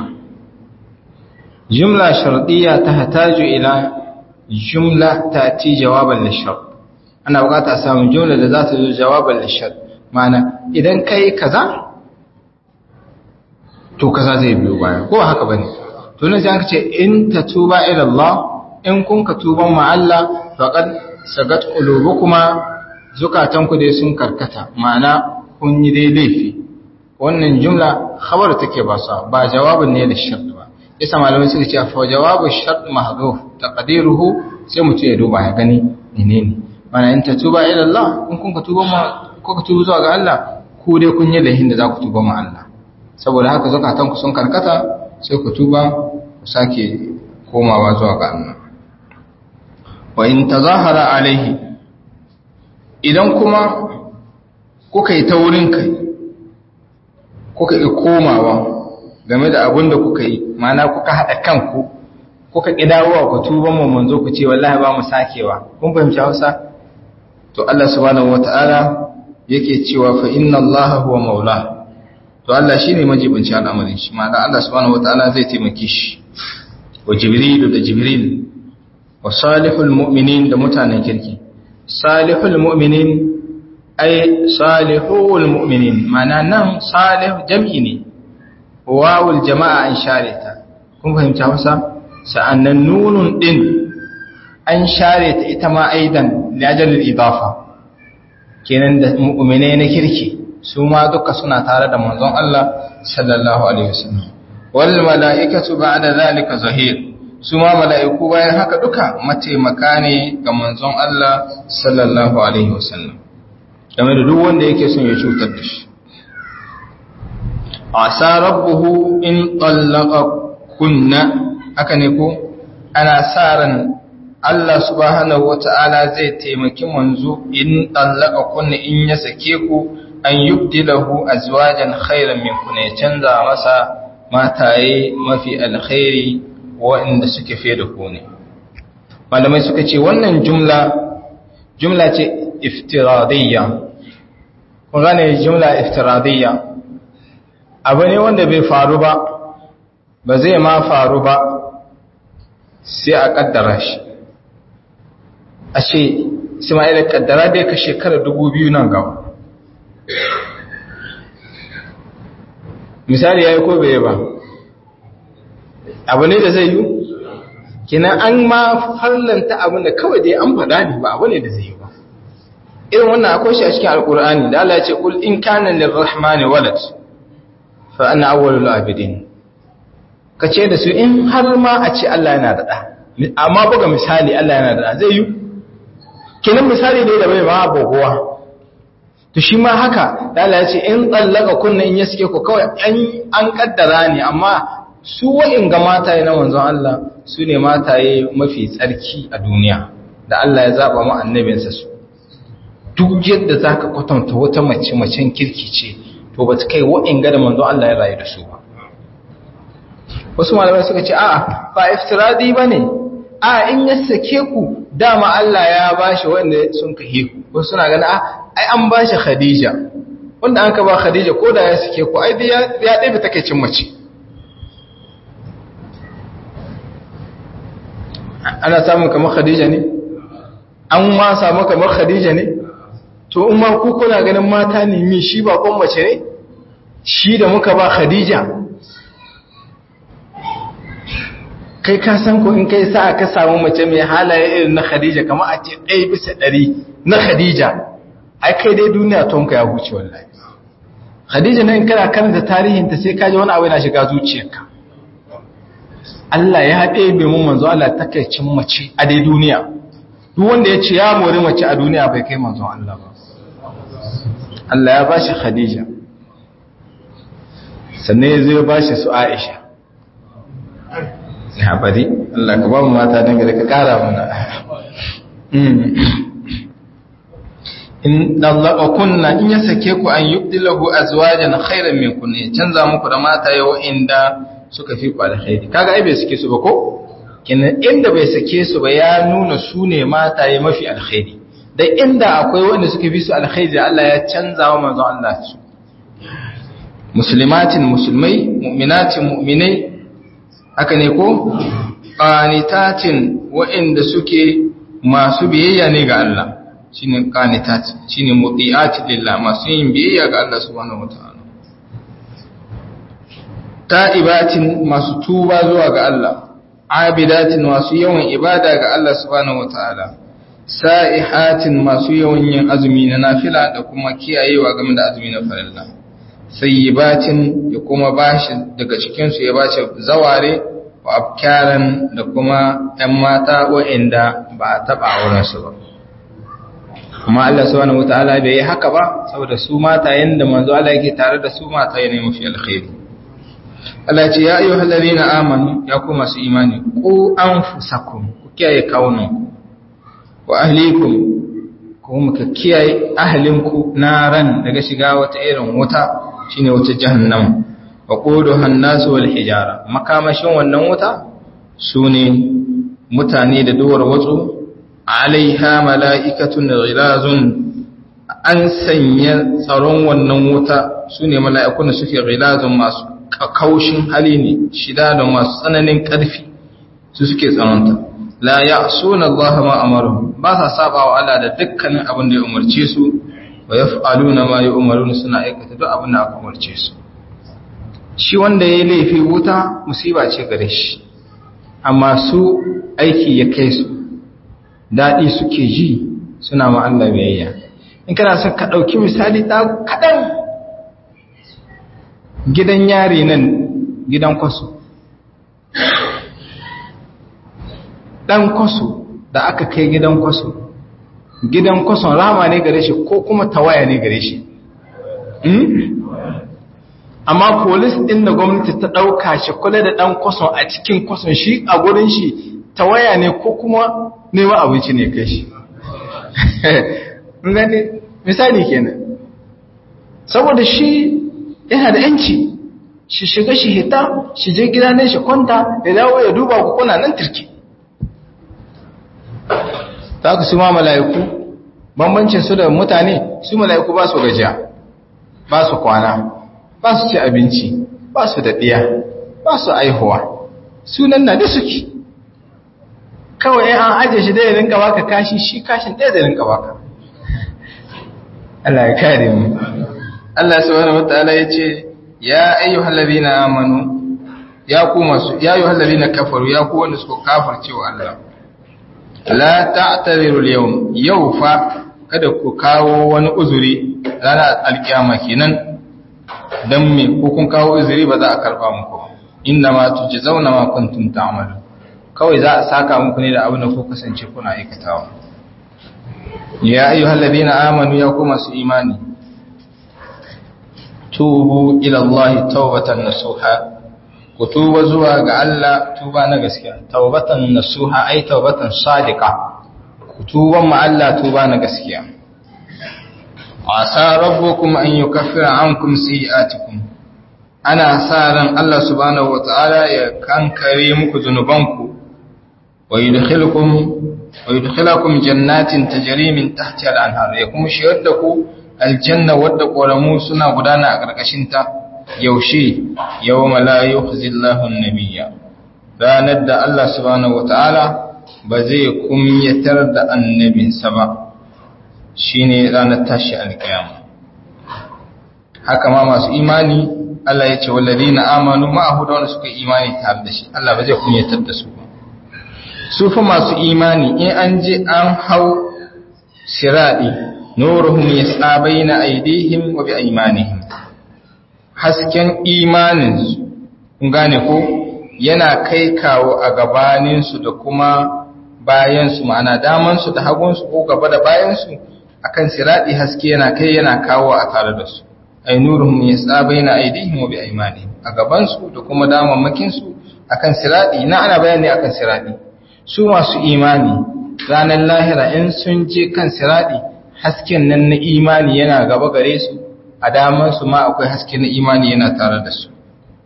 jumla shar'iyya ta hataju ila jumla ta ti jawaban lishar ana bukata a samun jumla da za ta zo jawaban lishar ma'ana idan kai kaza to kaza zai biyo baya ko haka bane to nan sai an ce in ta tuba ila Allah in kun ka tuban ma Allah faqad sagat qulubukuma zukatanku dai sun karkata ma'ana kun yi dai laifi wannan jumla khabar take ba sa ba jawabin ne da shart ba isa malamai suka ce fa jawabu shart mahdhuf taqdiruhu sai mutum ya duba ya gani menene mana in ta tuba ila Allah in kun ka tuba ma ko ka tuba zuwa ga Allah ku dai kun yi laifin da za ku tuba ma Allah saboda haka zukatanku sun karkata sai ku tuba ku sake komawa zuwa ga Allah wa in tazahara alaihi idan kuma kuka yi ta wurin kai kuka yi komawa game da abin da kuka yi mana kuka haɗa kanku kuka ƙidawowa ku tuban mu manzo ku ce wallahi ba mu sakewa kun fahimci Hausa to Allah subhanahu wata'ala yake cewa fa inna Allah huwa maula to Allah shine majibinci al'amarin shi ma'ana Allah subhanahu wata'ala zai taimake shi wa Jibril da Jibril wa salihul mu'minin da mutanen kirki salihul mu'minin ay salihul mu'minin mana nan salih jam'i ne wawul jama'a an share ta kun fahimci Hausa sa'annan nunun din an share ta ita ma aidan liajalil idafa kenan da mu'mine na kirki su ma duka suna tare da manzon Allah sallallahu alaihi wasallam wal mala'ikatu ba'da zalika zahir su ma mala'iku bayan haka duka mataimaka ne ga manzon Allah sallallahu alaihi wasallam game da duk wanda yake son ya cutar da shi asa rabbuhu in tallaqa kunna haka ne ko ana sa ran Allah subhanahu wata'ala zai taimaki manzo in tallaqa kunna in ya sake ku an yubdilahu azwajan khairan min kunna ya canza masa mataye mafi alkhairi waɗanda suke fiye da ku ne malamai suka ce wannan jumla jumla ce iftiradiyya kun gane jumla iftiradiyya abu ne wanda bai faru ba ba zai ma faru ba sai a kaddara shi a ce ismaila kaddara dai ka shekara dubu biyu nan gaba misali ya yi ko bai ba abu ne da zai yi kina an ma farlanta abin da kawai dai an faɗa ne ba abu ne da zai yi ba irin wannan akwai shi a cikin alkur'ani da Allah ya ce kul in kana lirrahmani walad fa ana awwalul abidin kace da su in har ma a ce Allah yana da da amma buga misali Allah yana da da zai yi kinan misali ne da bai ma bogowa to shi ma haka da Allah ya ce in tsallaka kunna in ya suke ku kawai an kaddara ne amma su wa'in ga mataye na manzon Allah su ne mataye mafi tsarki a duniya da Allah ya zaba ma annabinsa su duk yadda zaka kwatanta wata mace macen kirki ce to ba ta kai wa'in ga da manzon Allah ya rayu da su ba wasu malamai suka ce a'a ba iftiradi bane a in ya sake ku dama Allah ya bashi wanda sun kahe ku wasu suna gani a ai an bashi Khadija wanda an ka ba Khadija ko da ya sake ku ai ya ya ɗabe takeicin mace ana samun kamar Khadija ne an ma samu kamar Khadija ne to in ma ku kuna ganin mata ne mi shi ba kon mace ne shi da muka ba Khadija kai ka san ko in kai sa ka samu mace mai halaye irin na Khadija kamar a ce ɗaya bisa ɗari na Khadija ai kai dai duniya tonka ya huce wallahi Khadija nan kana karanta tarihinta sai ka ji wani abu yana shiga zuciyarka Allah ya haɗe bai mun manzo Allah takaicin mace a dai duniya duk wanda ya ce ya mori mace a duniya bai kai manzo Allah ba Allah ya bashi Khadija sannan ya zo ya bashi su Aisha ya bari Allah ka ba mu mata dangane ka kara mana in dallaka kunna in ya sake ku an yubdilahu azwajan khairan min kunna ya canza muku da mata yau inda suka fi ku alkhairi kaga ai bai sake su ba ko kenan inda bai sake su ba ya nuna su ne mata ya mafi alkhairi dan inda akwai wanda suka fi su alkhairi Allah ya canza wa manzon Allah su muslimatin musulmai mu'minatin mu'minai haka ne ko qanitatin wa'inda suke masu biyayya ne ga Allah shine qanitat shine muti'ati lillah masu yin biyayya ga Allah subhanahu wataala ta'ibatin masu tuba zuwa ga Allah abidatin masu yawan ibada ga Allah subhanahu wataala sa'ihatin masu yawan yin azumi na nafila da kuma kiyayewa game da azumi na farilla sayyibatin ya kuma bashi daga cikin su ya bashi zaware wa abkaran da kuma ‘yan mata wa'inda ba a taɓa aurensu ba. Kuma Allah subhanahu wata'ala bai yi haka ba, saboda su mata yadda manzo Allah yake tare da su mata yana mafi alkhairi. Allah ce, Ya yi halari na amanu ya kuma su imani, ku an fusakun, ku kiyaye kawunan wa ahlikum, kuma ka kiyaye ahalinku na ran daga shiga wata irin wuta, shine wata jahannam. wa ƙuduhan nasu wal hijara makamashin wannan wuta su ne mutane da duwar watsu alaiha mala'ikatun ghilazun an sanya tsaron wannan wuta su ne mala'ikun da suke ghilazun masu kaushin hali ne shida da masu tsananin ƙarfi su suke tsaronta la ya suna Allah ma amaru ba sa saba wa Allah da dukkanin abin da ya umarce su wa yaf'aluna ma ya umarun suna aikata duk abin da aka umarce su shi wanda ya yi laifi wuta musiba ce gare shi amma su aiki ya kai su daɗi suke ji suna ma'alla biyayya in kana son ka ɗauki misali ɗa kaɗan gidan yari nan gidan kwaso ɗan kwaso da aka kai gidan kwaso gidan kwason rama ne gare shi ko kuma tawaya ne gare shi amma polis ɗin da gwamnati ta ɗauka shi kula da ɗan kwason a cikin kwason shi a gurin shi ta waya ne ko kuma neman abinci ne kai shi gani misali kenan saboda shi yana da yanci shi shiga shi hita shi je gida ne shi kwanta ya dawo ya duba ku kuna nan turki ta ku su ma mala'iku bambancin su da mutane su mala'iku ba su gajiya ba su kwana ba su ci abinci ba su da ɗiya ba su aihuwa sunan na da suke kawai an ajiye shi ɗaya rinka baka kashi shi kashin ɗaya da rinka baka Allah ya kare mu Allah subhanahu wataala ya ce ya ayyuhal ladina amanu ya ku masu ya ayyuhal ladina kafaru ya ku wanda suka kafirce wa Allah la ta'tadiru al-yawm yau fa kada ku kawo wani uzuri ranar alkiyama kenan dan me ko kun kawo uzuri ba za a karba muku inna ma tujzauna ma kuntum ta'malu kawai za a saka muku ne da abin da ku kasance kuna aikatawa ya ayyuhal ladina amanu ya ku masu imani tubu ila Allah tawbatan nasuha ku tuba zuwa ga Allah tuba na gaskiya tawbatan nasuha ai tawbatan sadiqa ku tuba ma Allah tuba na gaskiya asa rabbukum an yukaffira ankum sayi'atikum ana sa ran Allah subhanahu wataala ya kankare muku zunubanku wa yudkhilukum wa yudkhilakum jannatin tajri min tahtiha al-anhar ya kuma shigar da ku aljanna wadda ƙoramu suna gudana a ƙarƙashinta yaushe yau malayu zillahun nabiya ranar da Allah subhanahu wata'ala ba zai kumyatar da annabinsa ba shi ne ranar tashi alƙiyama haka ma masu imani Allah ya ce wallazi na amanu ma'ahu da wanda suka imani tare da shi Allah ba zai kumyatar da su ba su fa masu imani in an je an hau siraɗi nuruhum yas'a baina aydihim wa bi aymanihim hasken imanin kun gane ko yana kai kawo a gabanin su da kuma bayan su ma'ana daman su da hagun su ko gaba da bayan su akan siradi haske yana kai yana kawo a tare da su ay nuruhum yas'a baina aydihim wa bi aymanihim a gaban su da kuma damammakin su akan siradi na ana bayani akan siradi su masu imani ranar lahira in sun je kan siradi hasken nan na imani yana gaba gare su a damansu ma akwai haske na imani yana tare da su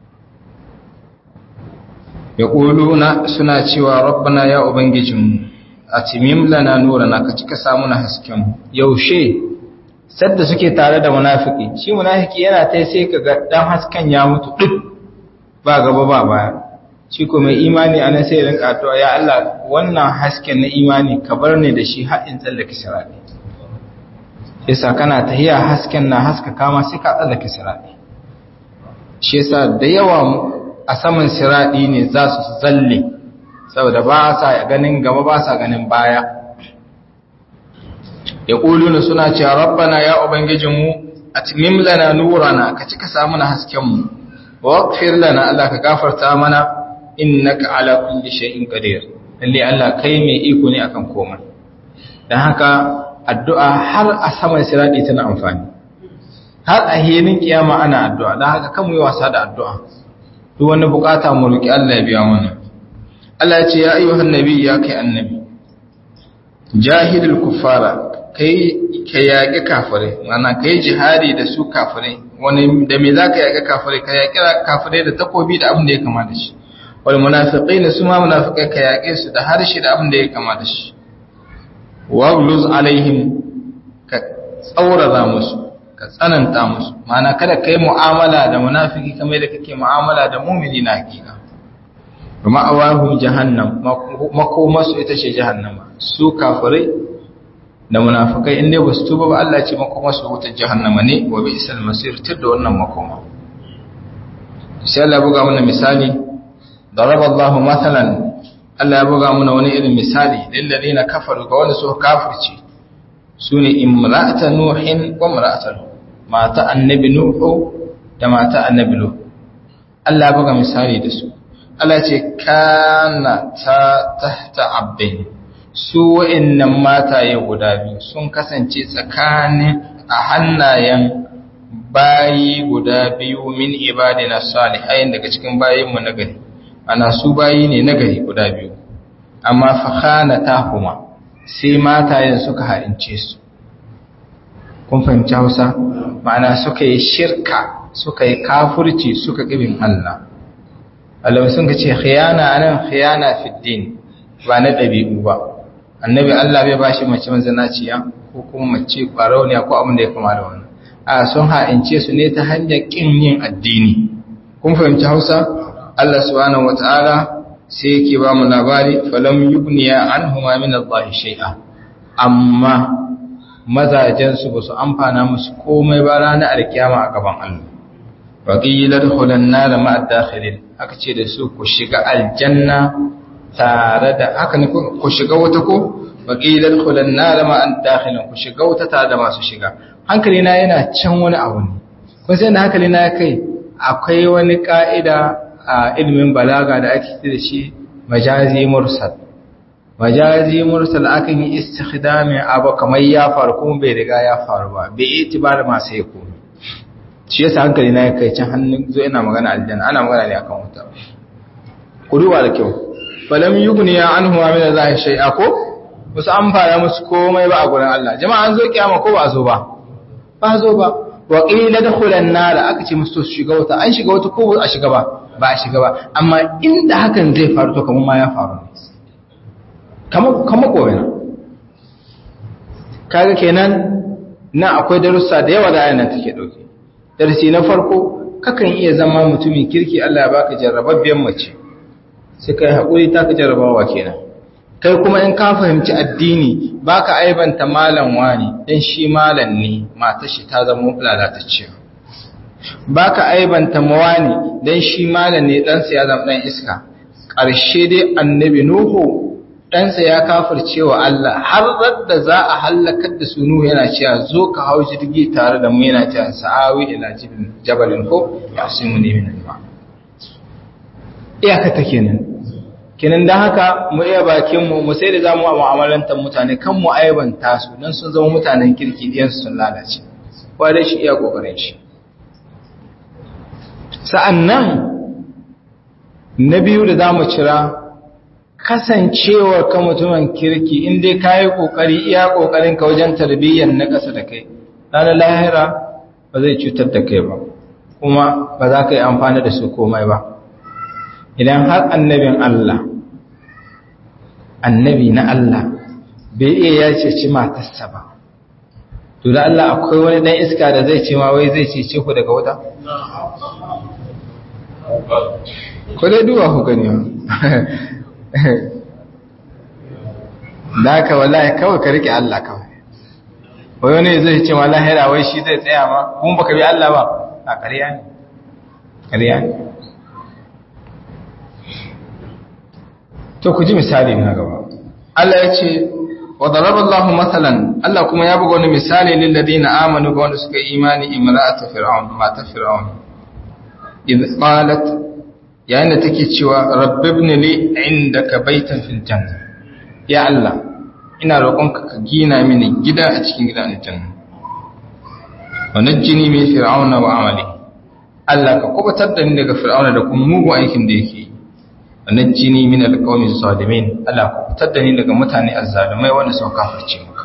ya ƙuluna suna cewa rabbana ya ubangijinmu a timim lana nurana ka cika samu na hasken yaushe sadda suke tare da munafiki shi munafiki yana ta sai ka ga dan hasken ya mutu duk ba gaba ba baya shi ko mai imani anan sai rinka addu'a ya Allah wannan hasken na imani ka bar ni da shi har in tsallake sirati yasa kana tahiya hasken na haska kama sai ka tsallake siradi shi yasa da yawa a saman siradi ne za su zalle saboda ba sa ganin gaba ba sa ganin baya ya ƙuluna suna cewa rabbana ya ubangijinmu atmim lana nurana ka cika samu na haskenmu wa waqfir lana Allah ka gafarta mana innaka ala kulli shay'in qadir lalle Allah kai mai iko ne akan komai dan haka addu'a har a saman siradi tana amfani har a hilin kiyama ana addu'a don haka kan mu yi wasa da addu'a duk wani bukata mu roki Allah ya biya mana Allah ya ce ya ayyuhan nabi ya kai annabi jahilul kuffara kai ka yaƙi kafirai mana kai jihadi da su kafirai wani da me zaka yaƙi kafirai ka yaƙi kafirai da takobi da abin da ya kama da shi wal munafiqina su ma munafiqai ka yaƙe su da harshe da abin da ya kama da shi wagluz alaihim ka tsaurara musu ka tsananta musu mana kada kai mu'amala da munafiki kamar da kake mu'amala da mu'mini na hakika kuma awahu jahannam makomasu ita ce jahannama su kafirai da munafikai inda ba su tuba ba Allah ce makomasu wutar jahannama ne wa bi isal masir tir da wannan makoma sai Allah buga mana misali daraba Allah mathalan Allah ya buga mana wani irin misali lillazina kafaru ga wanda suka kafirce sune imra'ata nuhin wa imra'ata mata annabi nuhu da mata annabi nuhu Allah ya buga misali da su Allah ce kana ta tahta abdain su wa'annan mataye guda biyu sun kasance tsakanin a hannayen bayi guda biyu min ibadina salihain daga cikin bayinmu na gari ana su bayi ne na gari guda biyu amma fa khanatahuma sai matayen suka haince su kun fahimci Hausa ma'ana suka yi shirka suka yi kafurci suka ƙibin Allah Allah sun ka ce khiyana anan khiyana fi din ba na ɗabi'u ba annabi Allah bai bashi mace mazanaciya ko kuma mace ƙwarauniya ko abin da ya kama da wannan a sun ha'ince su ne ta hanyar ƙin yin addini kun fahimci Hausa Allah subhanahu wata'ala sai yake ba mu labari falam yugniya anhuma min Allah shay'a amma mazajen su basu amfana musu komai ba ranar alkiyama a gaban Allah waqilar hulan nar ma'a dakhilin aka ce da su ku shiga aljanna tare da haka ne ku shiga wata ko waqilar hulan nar ma'a dakhilin ku shiga wata tare da masu shiga hankali na yana can wani abu ne kun sai da hankali na kai akwai wani ka'ida a ilimin balaga da ake da shi majazi mursal majazi mursal akan yi istikhdami abu kamar ya faru kuma bai riga ya faru ba bai itibar masu ya komi shi yasa hankali na ya kai can hannun zo ina magana aljanna ana magana ne akan wuta ku duba da kyau falam yughni ya anhu min Allah shay'a ko musu amfana musu komai ba a gurin Allah jama'a an zo kiyama ko ba zo ba ba zo ba wa qila dakhulan nar aka ce musu su shiga wuta an shiga wuta ko ba a shiga ba ba a shiga ba amma inda hakan zai faru to kamar ma ya faru ne kamar kamar gobe kaga kenan na akwai darussa da yawa da ayyana take dauke darasi na farko kakan iya zama mutumin kirki Allah ya baka jarrababbiyan mace sai kai hakuri ta ka jarrabawa kenan kai kuma in ka fahimci addini baka aibanta malam wani dan shi malam ne matar shi ta zama lalatacciya baka aibanta mawani dan shi malam ne dan sa ya zama dan iska ƙarshe dai annabi nuhu ɗansa ya kafirce wa Allah har da za a hallakar da su Nuhu yana cewa zo ka hau jirgi tare da mu yana cewa sa'awi ila jabalin ko ya su mu nemi nan ba iyaka ta kenan kenan dan haka mu iya bakin mu mu sai da zamu mu'amalantar mutane kan mu aibanta su dan sun zama mutanen kirki diyan sun lalace kowa dai shi iya kokarin shi sa'annan na biyu da zamu cira kasancewar ka mutumin kirki in dai ka yi ƙoƙari iya ƙoƙarin ka wajen tarbiyyar na ƙasa da kai ranar lahira ba zai cutar da kai ba kuma ba za ka yi amfani da su komai ba idan har annabin Allah annabi na Allah bai iya ya ceci matarsa ba to da Allah akwai wani ɗan iska da zai ce ma wai zai cece ku daga wuta ko dai duwa ku gani da ka wallahi kawai ka rike Allah kawai wai wani zai ce ma lahira wai shi zai tsaya ma kuma baka bi Allah ba a ƙarya ne ƙarya ne to ku ji misali na gaba Allah ya ce wa daraba Allah masalan Allah kuma ya buga wani misali lil ladina amanu ga wanda suka yi imani imra'atu fir'aun mata fir'aun idh qalat yayin da take cewa rabbibni li indaka baitan fil janna ya Allah ina roƙonka ka gina mini gida a cikin gidan aljanna wa najjini min fir'auna wa amali Allah ka kubutar da ni daga fir'auna da kuma mugun aikin da yake wa najjini min alqawmi zalimin Allah ka kubutar da ni daga mutane azzalumai wanda suka kafirce maka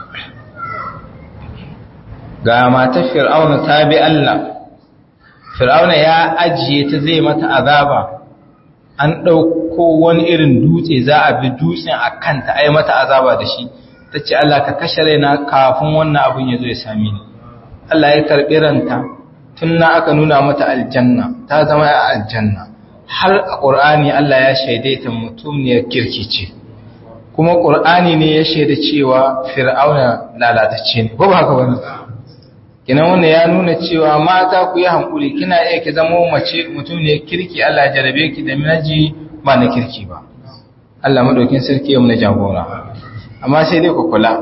ga matar fir'auna ta bi Allah fir'auna ya ajiye ta zai mata azaba an ɗauko wani irin dutse za a bi dutsen a kanta ai mata azaba da shi ta ce Allah ka kashe raina kafin wannan abin ya zo ya sami ni Allah ya karɓi ranta tun na aka nuna mata aljanna ta zama a aljanna har a ƙur'ani Allah ya shaidaita mutumniyar kirki ce kuma ƙur'ani ne ya shaida cewa fir'auna lalatacce ne ko ba haka wani kinan wannan ya nuna cewa mata ku yi hankuli kina iya ki zama mace mutum ne kirki Allah ya jarabe ki da minaji ba na kirki ba Allah madaukin sarki ya muna jagora amma sai dai ku kula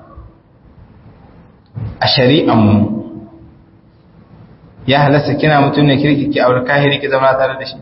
a shari'an mu ya halasta kina mutum ne kirki ki aure kahiri ki zama tare da shi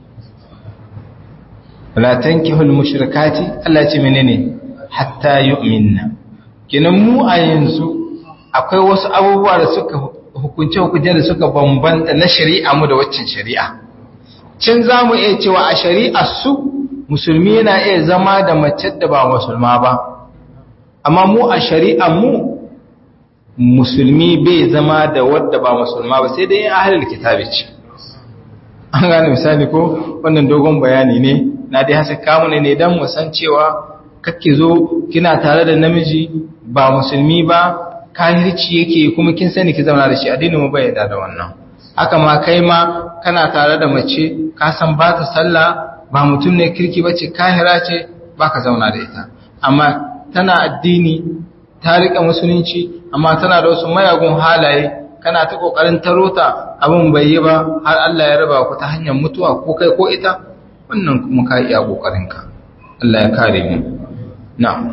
la tankihul mushrikati Allah ya ce menene hatta yu'minna kinan mu a yanzu akwai wasu abubuwa da suka hukunce-hukunce da suka bambanta na shari'a mu da waccan shari'a cin za mu iya cewa a shari'a su musulmi yana iya zama da mace da ba musulma ba amma mu a shari'a mu musulmi bai zama da wadda ba musulma ba sai dai ahlul kitabi ce an gane misali ko wannan dogon bayani ne na dai hasa kamu ne ne dan mu san cewa kake zo kina tare da namiji ba musulmi ba kahirci yake kuma kin sani ki zauna da shi addinin mu bai yarda da wannan haka ma kai ma kana tare da mace ka san ba ta sallah ba mutum ne kirki bace kahira ce baka zauna da ita amma tana addini ta rika musulunci amma tana da wasu mayagun halaye kana ta kokarin tarota abin bai yi ba har Allah ya raba ku ta hanyar mutuwa ko kai ko ita wannan kuma ka iya kokarin ka Allah ya kare mu na'am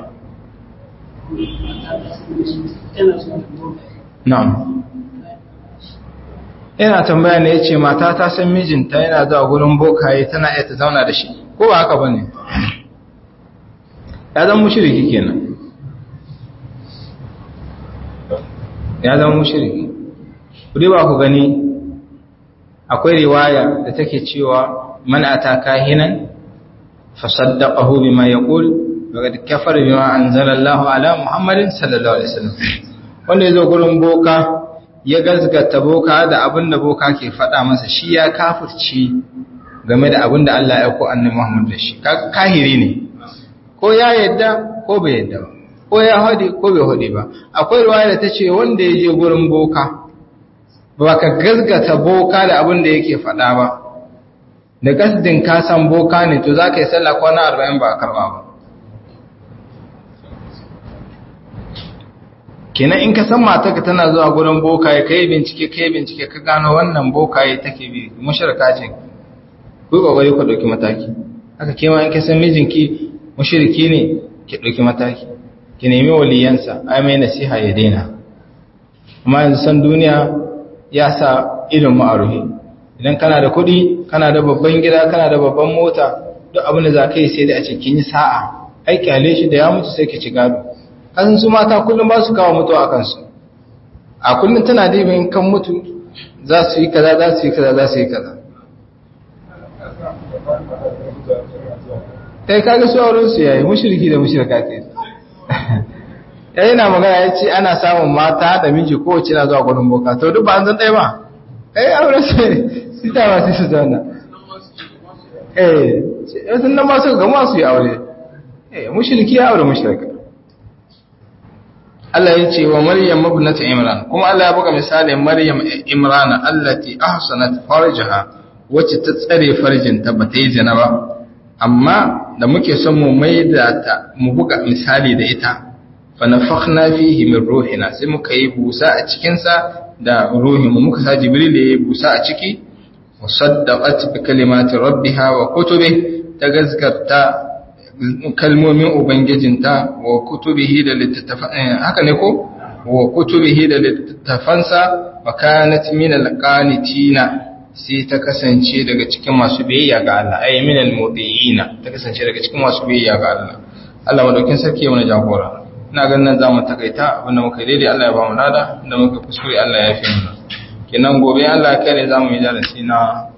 na'am yana tambaya ne yace mata ta san mijinta yana zuwa gurin bokaye tana iya ta zauna da shi ko ba haka bane ya zama mushriki kenan ya zama mushriki kudi ba ku gani akwai riwaya da take cewa man ata kahinan fasaddaqahu bima yaqul faqad kafara bima anzala Allahu ala Muhammadin sallallahu alaihi wasallam wanda yazo gurin boka ya gazgata boka da abinda boka ke faɗa masa shi ya kafirci game da abinda Allah ya ko annabi Muhammad da shi kahiri ne ko ya yadda ko bai yadda ba ko ya hade ko bai hade ba akwai riwaya da tace wanda ya je gurin boka ba ka gazgata boka da abin da yake faɗa ba da gasdin ka san boka ne to za ka yi sallah kwana arba'in ba a karɓa ba kenan in ka san matarka tana zuwa gurin boka ya kai bincike kai bincike ka gano wannan boka ya take bi mushrika ce ku kokari ku dauki mataki haka ke ma in ka san mijinki mushriki ne ki dauki mataki ki nemi waliyansa ai mai nasiha ya daina amma yanzu san duniya ya sa irin ma'aruhi idan kana da kuɗi kana da babban gida kana da babban mota duk abin da za ka yi sai da a cikin yi sa'a aiki hale shi da ya mutu sai ki ci gado kasan su mata kullum ba su kawo mutu a kansu a kullum tana da yin kan mutu za su yi kaza za su yi kaza za su yi kaza kai kaga su auren su yayi mushriki da mushrika ce yayi na magana ya ce ana samun mata da miji kowace na zuwa gudun boka to duk ba an zan ɗaya ba kai aure su ne su ta ba su su zauna eh sun nan ba su gama su yi aure eh mushriki ya aure mushrika Allah ya ce wa Maryam ibnat Imran kuma Allah ya buga misalin Maryam Imran allati ahsanat farjaha wacce ta tsare farjinta ba ta yi zina ba amma da muke son mu maida ta mu buga misali da ita fa nafakhna fihi min ruhina sai muka yi busa a cikin sa da ruhin mu muka sa Jibril ya yi busa a ciki wa saddaqat bi kalimati rabbiha wa kutubi ta gazgarta kalmomin ubangijinta wa kutubihi da littattafan haka ne ko wa kutubihi da littattafansa wa kanat min alqanitina sai ta kasance daga cikin masu biyayya ga Allah ay min almudiyina ta kasance daga cikin masu biyayya ga Allah Allah madaukin sarki ya mana jagora ina ganin nan zamu takaita abinda muka daidai Allah ya ba mu nada inda muka kuskure Allah ya fi mu kenan gobe Allah ya kare zamu yi darasi na